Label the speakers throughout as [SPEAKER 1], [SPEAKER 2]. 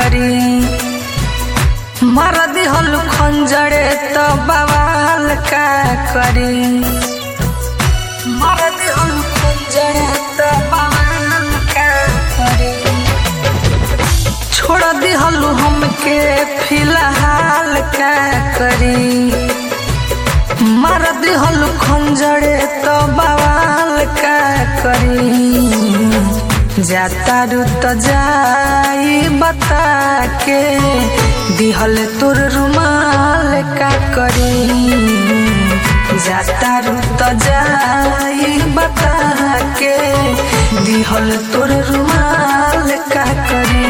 [SPEAKER 1] करी मर दिहल खंजरे तो बवाल का करी मर दिहल खंजरे तो बवाल का करी छोड़ दिहल हमके फिलहाल का करी मर दिहल खंजरे तो बवाल का करी जाता रुत जाई बता के दिहल तोर रुमाल का करी जाता रुत जाई बता के दिहल तोर रुमाल का करी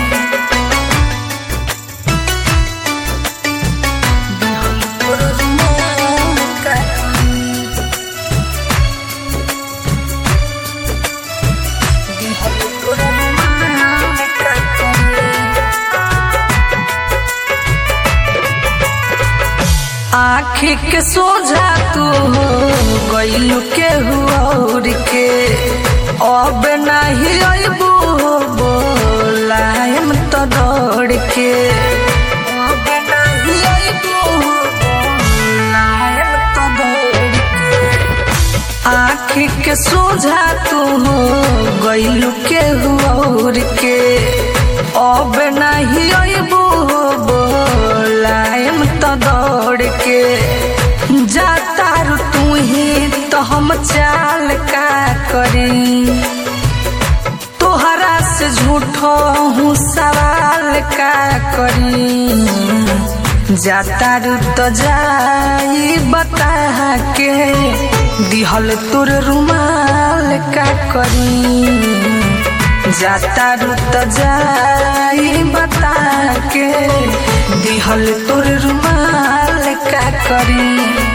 [SPEAKER 1] आखी के सोझा तू हो गईलू के हुआ के अब नहीं अबू बोलायम तो दौड़ के अब नहीं अबू बोलायम तो दौड़ के आखी के सोझा तू हो गईलू के हुआ के अब नहीं अबू बोलायम तो दौड़ के जाता रू तू ही तो हम चाल का करी तोहरा से झूठो हूँ सवाल का करी जाता रू तो जाई बता के दिहल तोर रुमाल का करी जाता रुत जाई बता के दिहल तोर रुमाल का करी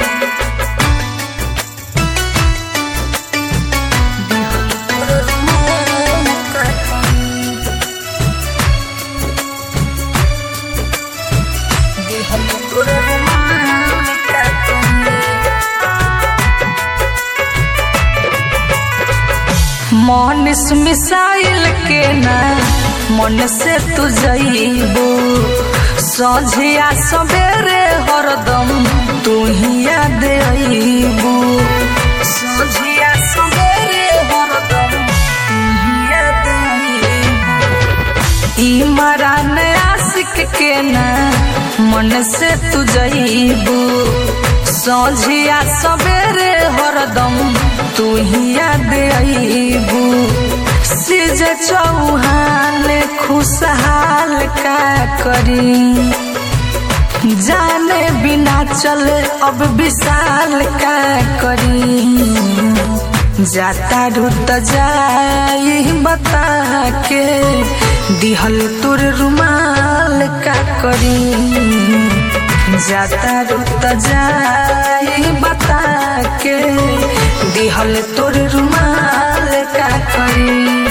[SPEAKER 1] मनीष मिसाइल के ना मन से तू जईबू सझिया सवेरे हरदम तू ही याद अईबू सझिया सवेरे हरदम तू ही याद अईबू ई मरान आशिक के ना मन से तू जईबू सझिया सवेरे हरदम तू ही याद अईबू सिज चौहान खुशहाल का करी जाने बिना चल अब विशाल का करी जाता रुत जाई बता के दिहल तोर रुमाल का करी जाता रुत जाई बता के दिहल तोर रुमाल का करी